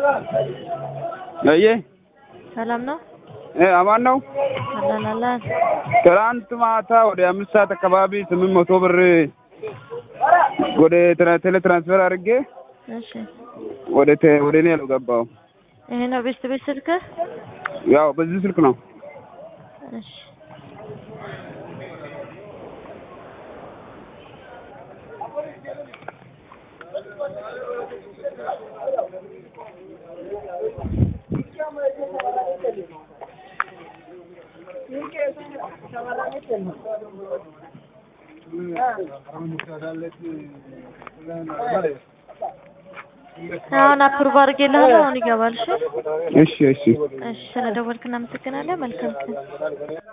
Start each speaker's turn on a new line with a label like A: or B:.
A: አየ
B: ሰላም ነው?
A: እ አማን ነው።
B: አለን አለን።
A: ትናንት ማታ ወደ አምስት ሰዓት አካባቢ ስምንት መቶ ብር ወደ ትራ- ቴሌ ትራንስፈር አድርጌ
B: እሺ
A: ወደ ቴ- ወደ እኔ አልገባው።
B: ይሄ ነው ቤት ቤት ስልክህ?
A: ያው በዚህ ስልክ ነው።
B: እሺ አሁን አፕሩቭ አድርጌልሃለሁ። አሁን ይገባል። እሺ
A: እሺ እሺ
B: እሺ፣ ስለደወልክ እናመሰግናለን። መልካም ቀን